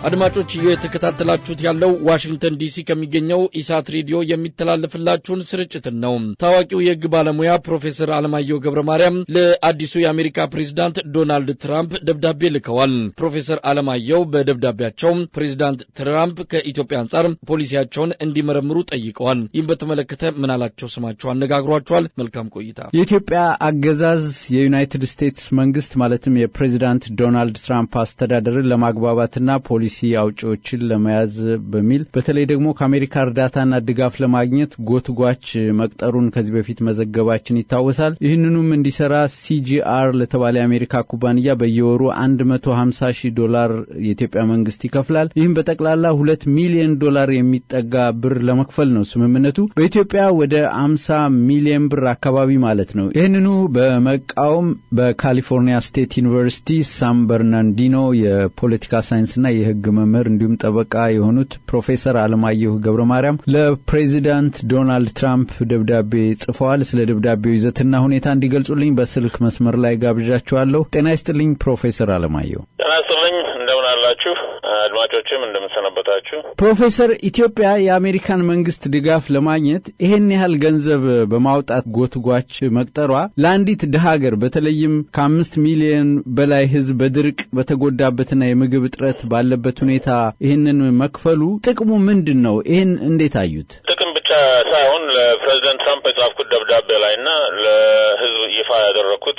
አድማጮች እየተከታተላችሁት ያለው ዋሽንግተን ዲሲ ከሚገኘው ኢሳት ሬዲዮ የሚተላለፍላችሁን ስርጭትን ነው። ታዋቂው የሕግ ባለሙያ ፕሮፌሰር አለማየሁ ገብረ ማርያም ለአዲሱ የአሜሪካ ፕሬዚዳንት ዶናልድ ትራምፕ ደብዳቤ ልከዋል። ፕሮፌሰር አለማየሁ በደብዳቤያቸው ፕሬዚዳንት ትራምፕ ከኢትዮጵያ አንጻር ፖሊሲያቸውን እንዲመረምሩ ጠይቀዋል። ይህም በተመለከተ ምናላቸው ስማቸው አነጋግሯቸዋል። መልካም ቆይታ። የኢትዮጵያ አገዛዝ የዩናይትድ ስቴትስ መንግስት ማለትም የፕሬዚዳንት ዶናልድ ትራምፕ አስተዳደርን ለማግባባትና ፖሊሲ አውጪዎችን ለመያዝ በሚል በተለይ ደግሞ ከአሜሪካ እርዳታና ድጋፍ ለማግኘት ጎትጓች መቅጠሩን ከዚህ በፊት መዘገባችን ይታወሳል። ይህንኑም እንዲሰራ ሲጂአር ለተባለ የአሜሪካ ኩባንያ በየወሩ 150 ሺህ ዶላር የኢትዮጵያ መንግስት ይከፍላል። ይህም በጠቅላላ ሁለት ሚሊዮን ዶላር የሚጠጋ ብር ለመክፈል ነው ስምምነቱ። በኢትዮጵያ ወደ 50 ሚሊዮን ብር አካባቢ ማለት ነው። ይህንኑ በመቃወም በካሊፎርኒያ ስቴት ዩኒቨርሲቲ ሳን በርናንዲኖ የፖለቲካ ሳይንስና የህግ መምህር እንዲሁም ጠበቃ የሆኑት ፕሮፌሰር አለማየሁ ገብረ ማርያም ለፕሬዚዳንት ዶናልድ ትራምፕ ደብዳቤ ጽፈዋል። ስለ ደብዳቤው ይዘትና ሁኔታ እንዲገልጹልኝ በስልክ መስመር ላይ ጋብዣቸዋለሁ። ጤና ይስጥልኝ ፕሮፌሰር አለማየሁ። ጤና ይስጥልኝ። እንደምን አላችሁ? አድማጮችም እንደምንሰነበታችሁ። ፕሮፌሰር ኢትዮጵያ የአሜሪካን መንግስት ድጋፍ ለማግኘት ይሄን ያህል ገንዘብ በማውጣት ጎትጓች መቅጠሯ ለአንዲት ድሀ ሀገር በተለይም ከአምስት ሚሊዮን በላይ ህዝብ በድርቅ በተጎዳበትና የምግብ እጥረት ባለበት ሁኔታ ይህንን መክፈሉ ጥቅሙ ምንድን ነው? ይህን እንዴት አዩት? ጥቅም ብቻ ሳይሆን ለፕሬዚደንት ትራምፕ የጻፍኩት ደብዳቤ ላይ እና ለህዝብ ይፋ ያደረግኩት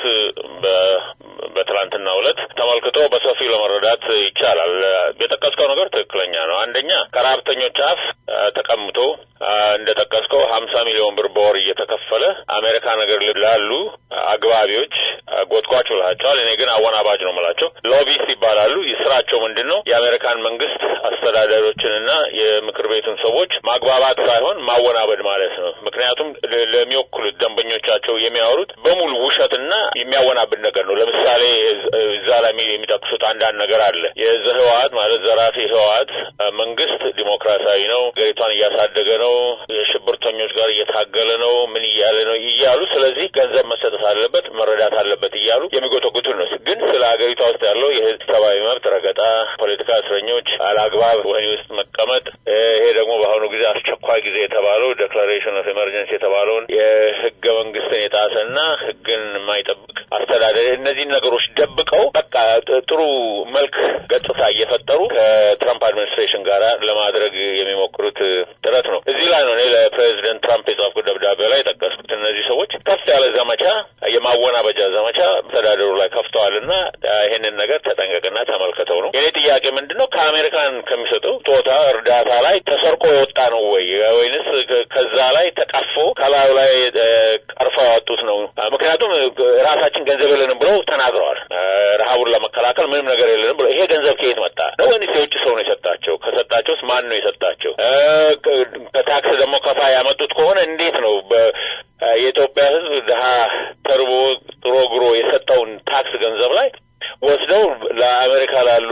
በትላንትና ዕለት ተመልክቶ በሰፊው ለመረዳት ይቻላል። የጠቀስከው ነገር ትክክለኛ ነው። አንደኛ ከረሀብተኞች አፍ ተቀምጦ እንደ ጠቀስከው ሀምሳ ሚሊዮን ብር በወር እየተከፈለ አሜሪካ ነገር ላሉ አግባቢዎች ጎትጓች ብላቸዋል። እኔ ግን አወናባጅ ነው የምላቸው። ሎቢስት ይባላሉ። ስራቸው ምንድን ነው? የአሜሪካን መንግስት አስተዳዳሪዎችንና የምክር ቤቱን ሰዎች ማግባባት ሳይሆን ማወናበድ ማለት ነው። ምክንያቱም ለሚወክሉት ደንበኞቻቸው የሚያወሩት በሙሉ ውሸትና የሚያወናብድ ነገር ነው። ለምሳሌ እዛ ላይ የሚጠቅሱት አንዳንድ ነገር አለ። የዘ ህወሀት ማለት ዘራፊ ህወሀት መንግስት ዲሞክራሲያዊ ነው፣ ሀገሪቷን እያሳደገ ነው፣ የሽብርተኞች ጋር እየታገለ ነው፣ ምን እያለ ነው እያሉ ስለዚህ ገንዘብ መሰጠት አለበት መረዳት አለበት እያሉ የሚጎተጉቱ ነው። ግን ስለ ሀገሪቷ ውስጥ ያለው የህዝብ ሰብአዊ መብት ረገጣ፣ ፖለቲካ እስረኞች አላግባብ ወህኒ ውስጥ መቀመጥ፣ ይሄ ደግሞ በአሁኑ ጊዜ አስቸኳይ ጊዜ የተባለው ዴክላሬሽን ኦፍ ኤመርጀንሲ የተባለውን የህገ መንግስትን የጣሰና ህግን የማይጠብቅ አስተዳደር እነዚህን ነገሮች ደብቀው በቃ ጥሩ መልክ ገጽታ እየፈጠሩ ከትራምፕ አድሚኒስትሬሽን ጋር ለማድረግ የሚሞክሩት ጥረት ነው። እዚህ ላይ ነው እኔ ለፕሬዚደንት ትራምፕ የጻፍኩት ደብዳቤ ላይ የጠቀስኩት። እነዚህ ሰዎች ከፍ ያለ ዘመቻ፣ የማወናበጃ ዘመቻ አስተዳደሩ ላይ ከፍተዋልና ይሄንን ነገር ተጠንቀቅና ተመልከተው ነው። የኔ ጥያቄ ምንድን ነው? ከአሜሪካን ከሚሰጠው ጦታ እርዳታ ላይ ተሰርቆ የወጣ ነው ወይ ወይንስ ከዛ ላይ ተቀፎ ከላዩ ላይ ቀርፈው ያወጡት ነው? ምክንያቱም ራሳችን ገንዘብ የለንም ብለው ተናግረዋል። ረሀቡን ለመከላከል ምንም ነገር የለንም ብለው ይሄ ገንዘብ ከየት መጣ ነው ወይንስ የውጭ ሰው ነው የሰጣቸው? ከሰጣቸውስ ማን ነው የሰጣቸው? ከታክስ ደግሞ ከፋ ያመጡት ከሆነ እንዴት ነው የኢትዮጵያ ሕዝብ ድሀ ተርቦ ጥሮ ግሮ የሰጠውን ታክስ ገንዘብ ላይ ወስደው ለአሜሪካ ላሉ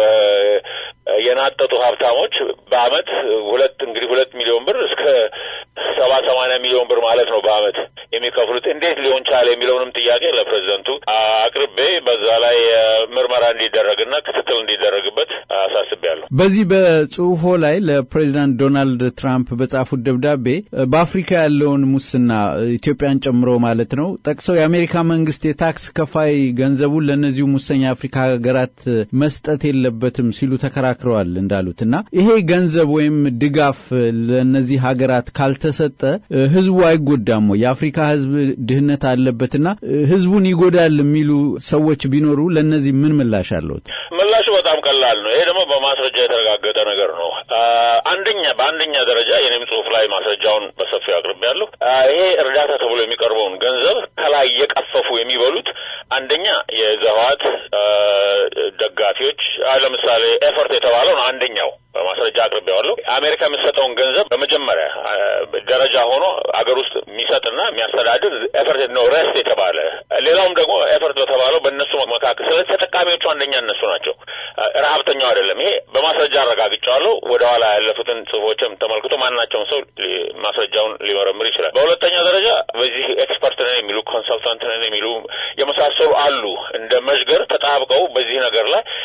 የናጠጡ ሀብታሞች በአመት ሁለት እንግዲህ ሁለት ሚሊዮን ብር እስከ ሰባ ሰማንያ ሚሊዮን ብር ማለት ነው በአመት የሚከፍሉት እንዴት ሊሆን ቻለ የሚለውንም ጥያቄ ለፕሬዚደንቱ አቅርቤ በዛ ላይ ምርመራ እንዲደረግና ክትትል እንዲደረግበት አሳስቤያለሁ። በዚህ በጽሁፎ ላይ ለፕሬዚዳንት ዶናልድ ትራምፕ በጻፉት ደብዳቤ በአፍሪካ ያለውን ሙስና ኢትዮጵያን ጨምሮ ማለት ነው ጠቅሰው የአሜሪካ መንግስት የታክስ ከፋይ ገንዘቡን ለእነዚሁ ሙሰኛ የአፍሪካ ሀገራት መስጠት የለበትም ሲሉ ተከራክረዋል እንዳሉት እና ይሄ ገንዘብ ወይም ድጋፍ ለእነዚህ ሀገራት ካልተሰጠ ህዝቡ አይጎዳም ወይ? የአፍሪካ ህዝብ ድህነት አለበትና ህዝቡን ይጎዳል የሚሉ ሰዎች ቢኖሩ ለእነዚህ ምን ምላሽ አለዎት? ምላሹ በጣም ቀላል ነው። ይሄ ደግሞ በማስረጃ የተረጋገጠ ነገር ነው። አንደኛ በአንደኛ ደረጃ የኔም ጽሁፍ ላይ ማስረጃውን በሰፊው አቅርቤያለሁ። ይሄ እርዳታ ተብሎ የሚቀርበውን ገንዘብ ከላይ እየቀፈፉ የሚበሉት አንደኛ የዘዋት ደጋፊዎች ለምሳሌ ኤፈርት የተባለው ነው አንደኛው በማስረጃ አቅርቤዋለሁ። አሜሪካ የምትሰጠውን ገንዘብ በመጀመሪያ ደረጃ ሆኖ አገር ውስጥ የሚሰጥና የሚያስተዳድር ኤፈርት ነው ረስት የተባለ ሌላውም ደግሞ ኤፈርት በተባለው በእነሱ መካከል ስለዚህ ተጠቃሚዎቹ አንደኛ እነሱ ናቸው፣ ረሀብተኛው አይደለም። ይሄ በማስረጃ አረጋግጫዋለሁ። ወደ ኋላ ያለፉትን ጽሁፎችም ተመልክቶ ማናቸውም ሰው ማስረጃውን ሊመረምር ይችላል። በሁለተኛ ደረጃ በዚህ ኤክስፐርት ነን የሚሉ ኮንሰልታንት ነን የሚሉ የመሳሰሉ አሉ እንደ መዥገር ተጣብቀው በዚህ ነገር ላይ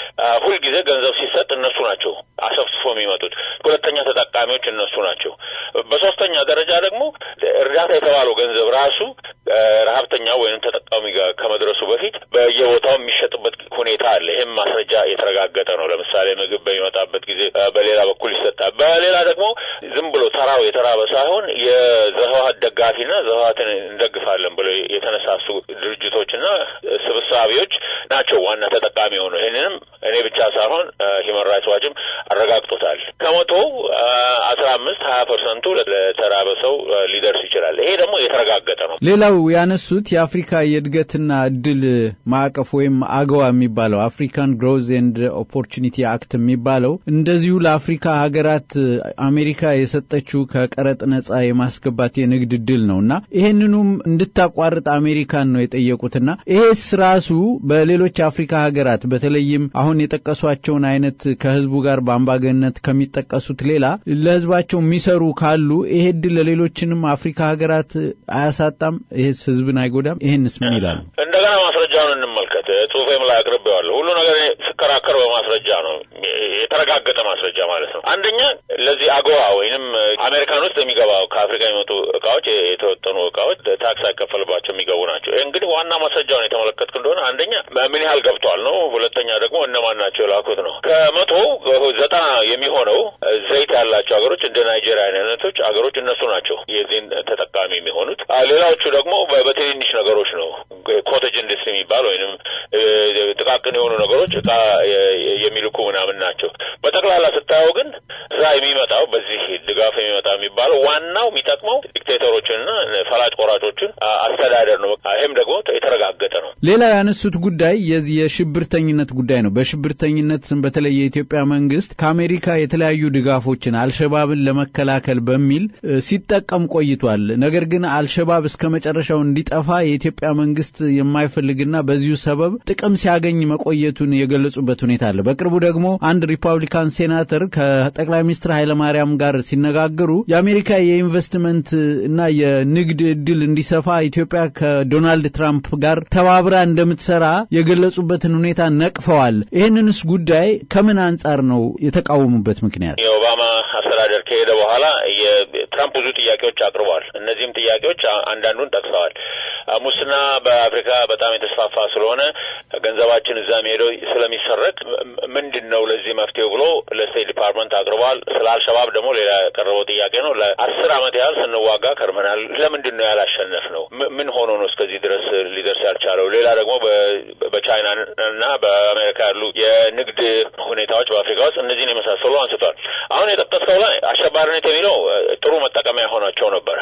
ሁልጊዜ ገንዘብ ሲሰጥ እነሱ ናቸው አሰፍስፎ የሚመጡት። ሁለተኛ ተጠቃሚዎች እነሱ ናቸው። በሶስተኛ ደረጃ ደግሞ እርዳታ የተባለው ገንዘብ ራሱ ረሀብተኛ ወይም ተጠቃሚ ጋር ከመድረሱ በፊት በየቦታው የሚሸጥበት ሁኔታ አለ። ይህም ማስረጃ የተረጋገጠ ነው። ለምሳሌ ምግብ በሚመጣበት ጊዜ በሌላ በኩል ይሰጣል። በሌላ ደግሞ ዝም ብሎ ተራው የተራበ ሳይሆን የዘህዋት ደጋፊና ዘህዋትን እንደግፋለን ብሎ የተነሳሱ ድርጅቶችና ስብሳቢዎች ናቸው ዋና ተጠቃሚ የሆኑ። ይህንንም እኔ ብቻ ሳይሆን ሂውማን ራይትስ ዋችም አረጋግጦታል። ከመቶ አስራ አምስት ሀያ ፐርሰንቱ ለተራበ ሰው ሊደርስ ይችላል። ይሄ ደግሞ የተረጋገጠ ነው። ሌላው ያነሱት የአፍሪካ የእድገትና እድል ማዕቀፍ ወይም አገዋ የሚባለው አፍሪካን ግሮዝ ኤንድ ኦፖርቹኒቲ አክት የሚባለው እንደዚሁ ለአፍሪካ ሀገራት አሜሪካ የሰጠችው ከቀረጥ ነጻ የማስገባት የንግድ እድል ነው እና ይሄንኑም እንድታቋርጥ አሜሪካን ነው የጠየቁትና ይሄስ ራሱ በሌሎች አፍሪካ ሀገራት በተለይም አሁን የጠቀሷቸውን አይነት ከህዝቡ ጋር በአምባገነት ከሚጠቀሱት ሌላ ለህዝባቸው የሚሰሩ ካሉ ይሄ እድል ለሌሎችንም አፍሪካ ሀገራት አያሳጣም? ይሄስ ህዝብን አይጎዳም? ይሄንስ ምን ይላሉ? እንደገና ማስረጃውን እንመልከት። ጽሁፌም ላይ አቅርቤዋለሁ። ሁሉ ነገር ስከራከር በማስረጃ ነው፣ የተረጋገጠ ማስረጃ ማለት ነው። አንደኛ ለዚህ አገዋ ወይንም አሜሪካን ውስጥ የሚገባው ከአፍሪካ የሚመጡ እቃዎች የተወጠኑ እቃዎች ታክስ አይከፈልባቸው የሚገቡ ናቸው። ይህ እንግዲህ ዋና ማስረጃውን የተመለከትክ እንደሆነ አንደኛ ምን ያህል ገብቷል ነው። ሁለተኛ ደግሞ እነማን ናቸው የላኩት ነው። ከመቶ ዘጠና የሚሆነው ዘይት ያላቸው ሀገሮች እንደ ናይጄሪያ አይነቶች ሀገሮች እነሱ ናቸው የዚህን ተጠቃሚ የሚሆኑት። ሌላዎቹ ደግሞ በትንንሽ ነገሮች ነው። ኮቴጅ ኢንዱስትሪ የሚባል ወይንም ጥቃቅን የሆኑ ነገሮች እቃ የሚልኩ ምናምን ናቸው። በጠቅላላ ስታየው ግን እዛ የሚመጣው በዚህ ድጋፍ የሚመጣ የሚባለው ዋናው የሚጠቅመው ዲክቴተሮችንና ፈላጭ ቆራጮችን አስተዳደር ነው። ይህም ደግሞ የተረጋገጠ ነው። ሌላ ያነሱት ጉዳይ የዚህ የሽብርተኝነት ጉዳይ ነው። በሽብርተኝነት ስም በተለይ የኢትዮጵያ መንግስት ከአሜሪካ የተለያዩ ድጋፎችን አልሸባብን ለመከላከል በሚል ሲጠቀም ቆይቷል። ነገር ግን አልሸባብ እስከ መጨረሻው እንዲጠፋ የኢትዮጵያ መንግስት የማይፈልግና በዚሁ ሰበብ ጥቅም ሲያገኝ መቆየቱን የገለጹበት ሁኔታ አለ። በቅርቡ ደግሞ አንድ ሪፐብሊካን ሴናተር ከጠቅላይ ሚኒስትር ኃይለማርያም ጋር ሲነጋገሩ የአሜሪካ የኢንቨስትመንት እና የንግድ እድል እንዲሰፋ ኢትዮጵያ ከዶናልድ ትራምፕ ጋር ተባብራ እንደምትሰራ የገለጹበትን ሁኔታ ነቅፈዋል። ይህንንስ ጉዳይ ከምን አንጻር ነው የተቃወሙበት ምክንያት? የኦባማ አስተዳደር ከሄደ በኋላ የትራምፕ ብዙ ጥያቄዎች አቅርበዋል። እነዚህም ጥያቄዎች አንዳንዱን ጠቅሰዋል። ሙስና በአፍሪካ በጣም የተስፋፋ ስለሆነ ገንዘባችን እዛም ሄደው ስለሚሰረቅ ምንድን ነው ለዚህ መፍትሄው ብሎ ለስቴት ዲፓርትመንት አቅርበዋል። ስለ አልሸባብ ደግሞ ሌላ የቀረበው ጥያቄ ነው። ለአስር ዓመት ያህል ስንዋጋ ከርመናል። ለምንድን ነው ያላሸነፍ ነው? ምን ሆኖ ነው እስከዚህ ድረስ ሊደርስ ያልቻለው? ሌላ ደግሞ በቻይና እና በአሜሪካ ያሉ የንግድ ሁኔታዎች በአፍሪካ ውስጥ እነዚህን የመሳሰሉ አንስቷል። አሁን የጠቀስከው ላይ አሸባሪነት የሚለው ጥሩ መጠቀሚያ ሆናቸው ነበር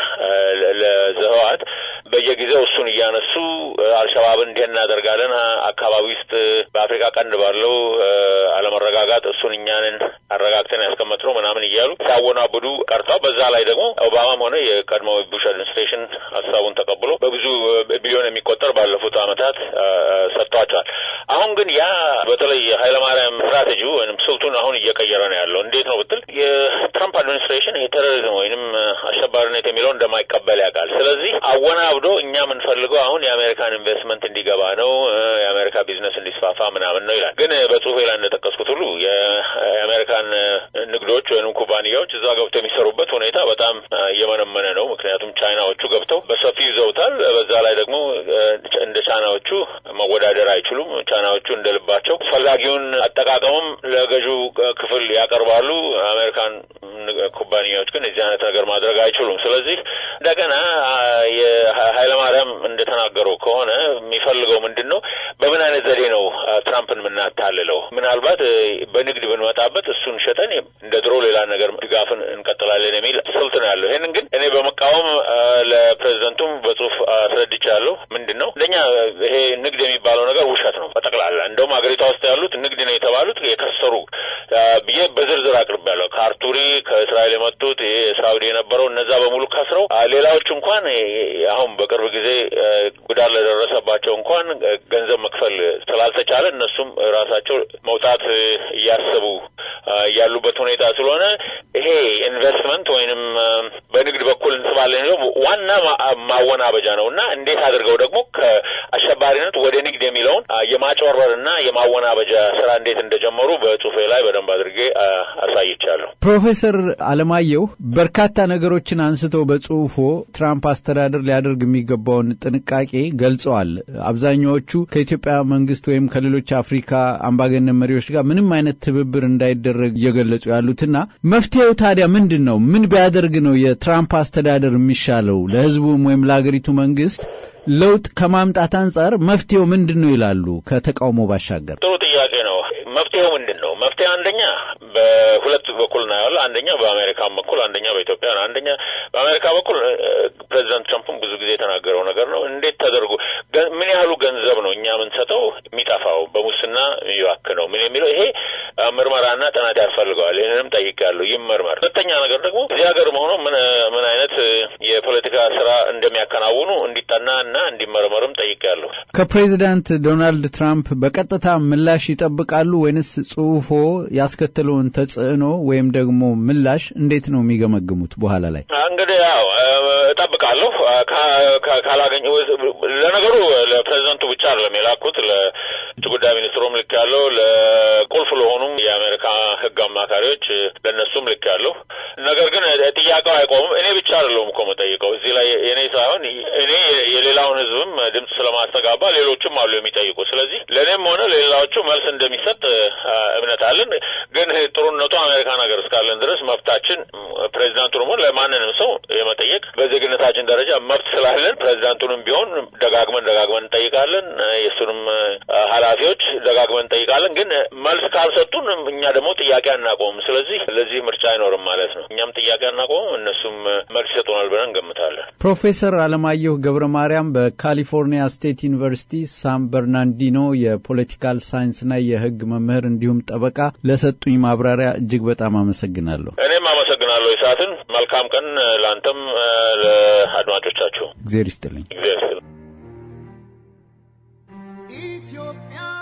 ለዘህዋት በየጊዜው እሱን እያነሱ አልሸባብን እንዲህ እናደርጋለን አካባቢ ውስጥ በአፍሪካ ቀንድ ባለው አለመረጋጋት እሱን እኛንን አረጋግተን ያስቀመጥነው ምናምን እያሉ ሲያወናብዱ ቀርተው በዛ ላይ ደግሞ ኦባማም ሆነ የቀድሞ ቡሽ አድሚኒስትሬሽን ሀሳቡን ተቀብሎ በብዙ ቢሊዮን የሚቆጠር ባለፉት ዓመታት ሰጥቷቸዋል። አሁን ግን ያ በተለይ የኃይለማርያም ስትራቴጂ ወይም ስልቱን አሁን እየቀየረ ነው ያለው። እንዴት ነው ብትል የትራምፕ አድሚኒስትሬሽን የቴሮሪዝም ወይንም አሸባሪነት የሚለው እንደማይቀበል ያውቃል። ስለዚህ አወናብዶ እኛ የምንፈልገው አሁን የአሜሪካን ኢንቨስትመንት እንዲገባ ነው፣ የአሜሪካ ቢዝነስ እንዲስፋፋ ምናምን ነው ይላል። ግን በጽሁፌ ላይ እንደጠቀስኩት ሁሉ የአሜሪካን ንግዶች ወይም ኩባንያዎች እዛ ገብተው የሚሰሩበት ሁኔታ በጣም እየመነመነ ነው። ምክንያቱም ቻይናዎቹ ገብተው በሰፊው ይዘውታል። በዛ ላይ ደግሞ እንደ ቻይናዎቹ መወዳደር አይችሉም። ቻይናዎቹ እንደ ልባቸው አስፈላጊውን አጠቃቀሙም ለገዢው ክፍል ያቀርባሉ። አሜሪካን ኩባንያዎች ግን የዚህ አይነት ነገር ማድረግ አይችሉም። ስለዚህ እንደገና የኃይለማርያም እንደተናገረው ከሆነ የሚፈልገው ምንድን ነው? በምን አይነት ዘዴ ነው ትራምፕን የምናታልለው? ምናልባት በንግድ ብንመጣበት እሱን ሸጠን እንደ ድሮ ሌላ ነገር ድጋፍን እንቀጥላለን የሚል ስልት ነው ያለው። ይህንን ግን እኔ በመቃወም ለፕሬዚደንቱም በጽሁፍ አስረድቻለሁ። ምንድን ነው እንደኛ ይሄ ንግድ የሚባለው ነገር ውሸት ነው በጠቅላላ። እንደውም ሀገሪቷ ውስጥ ያሉት ንግድ ነው የተባሉት የከሰሩ ብዬ በዝርዝር አቅርቤያለሁ። ከአርቱሪ ከእስራኤል የመጡት ይሄ ሳውዲ የነበረው እነዛ በሙሉ ከስረው፣ ሌላዎቹ እንኳን አሁን በቅርብ ጊዜ ጉዳት ለደረሰባቸው እንኳን ገንዘብ መክፈል ስላልተቻለ እነሱም ራሳቸው መውጣት ለማስገባት እያሰቡ ያሉበት ሁኔታ ስለሆነ ይሄ ኢንቨስትመንት ወይንም በንግድ በኩል እንስባለን ዋና ማወናበጃ ነው እና እንዴት አድርገው ደግሞ ከአሸባሪነት ወደ ንግድ የሚለውን የማጭበርበርና የማወናበጃ ስራ እንዴት እንደጀመሩ በጽሁፌ ላይ በደንብ አድርጌ አሳይቻለሁ። ፕሮፌሰር አለማየሁ በርካታ ነገሮችን አንስተው በጽሁፎ ትራምፕ አስተዳደር ሊያደርግ የሚገባውን ጥንቃቄ ገልጸዋል። አብዛኛዎቹ ከኢትዮጵያ መንግስት ወይም ከሌሎች አፍሪካ አምባገነን መሪዎች ጋር ምንም አይነት ትብብር እንዳይደረግ እየገለጹ ያሉትና መፍትሄው ታዲያ ምንድን ነው? ምን ቢያደርግ ነው የትራምፕ አስተዳደር የሚሻለው? ለህዝቡም ወይም ለሀገሪቱ መንግስት ለውጥ ከማምጣት አንጻር መፍትሄው ምንድን ነው ይላሉ? ከተቃውሞ ባሻገር ጥሩ ጥያቄ ነው። መፍትሄው ምንድን ነው? መፍትሄ አንደኛ በሁለት በኩል እናየዋለን። አንደኛ በአሜሪካን በኩል አንደኛ በኢትዮጵያ ነው። አንደኛ በአሜሪካ በኩል ፕሬዚዳንት ትራምፕም ብዙ ጊዜ የተናገረው ነገር ነው። እንዴት ተደርጎ ምን ያህሉ ገንዘብ ነው እኛ የምንሰጠው የሚጠፋው በሙስና የሚባክነው ምን የሚለው ይሄ ምርመራና ጥናት ያስፈልገዋል። ይህንንም ጠይቄያለሁ፣ ይመርመር። ሁለተኛ ነገር ደግሞ እዚህ ሀገር መሆኑ ምን ምን አይነት የፖለቲካ ስራ እንደሚያከናውኑ እንዲጠና እና እንዲመረመርም ጠይቄያለሁ። ከፕሬዚዳንት ዶናልድ ትራምፕ በቀጥታ ምላሽ ይጠብቃሉ ወይንስ ጽሁፎ ያስከተለውን ተጽዕኖ ወይም ደግሞ ምላሽ እንዴት ነው የሚገመግሙት? በኋላ ላይ እንግዲህ ያው እጠብቃለሁ ካላገኘ ለነገሩ ለፕሬዚደንቱ ብቻ አይደለም የላኩት ለውጭ ጉዳይ ሚኒስትሩም ልክ ያለው ለቁልፍ ለሆኑም የአሜሪካ ሕግ አማካሪዎች ለእነሱም ልክ ያለው ነገር ግን ጥያቄው አይቆምም። እኔ ብቻ አይደለሁም እኮ የምጠይቀው እዚህ ላይ እኔ ሳይሆን እኔ የሌላውን ሕዝብም ድምፅ ስለማስተጋባ ሌሎችም አሉ የሚጠይቁ። ስለዚህ ለእኔም ሆነ ለሌላዎቹ መልስ እንደሚሰጥ እምነት አለን። ግን ጥሩነቱ አሜሪካን ሀገር እስካለን ድረስ መብታችን ፕሬዚዳንቱ ደግሞ ለማንንም ሰው የመጠየቅ በዜግነታችን ደረጃ መብት ስላለን ፕሬዚዳንቱንም ቢሆን ደጋግመን ደጋግመን እንጠይቃለን። የእሱንም ኃላፊዎች ደጋግመን እንጠይቃለን። ግን መልስ ካልሰጡን እኛ ደግሞ ጥያቄ አናቆምም። ስለዚህ ለዚህ ምርጫ አይኖርም ማለት ነው። እኛም ጥያቄ አናቆምም፣ እነሱም መልስ ይሰጡናል ብለን እንገምታለን። ፕሮፌሰር አለማየሁ ገብረ ማርያም በካሊፎርኒያ ስቴት ዩኒቨርሲቲ ሳን በርናንዲኖ የፖለቲካል ሳይንስና የሕግ መምህር እንዲሁም ጠበቃ ለሰጡኝ ማብራሪያ እጅግ በጣም አመሰግናለሁ። እኔም አመሰግናለሁ። ይሳትን መልካም ቀን ለአንተም ለአድማጮቻችሁ። እግዜር ይስጥልኝ። እግዚአብሔር ይስጥልኝ። ኢትዮጵያ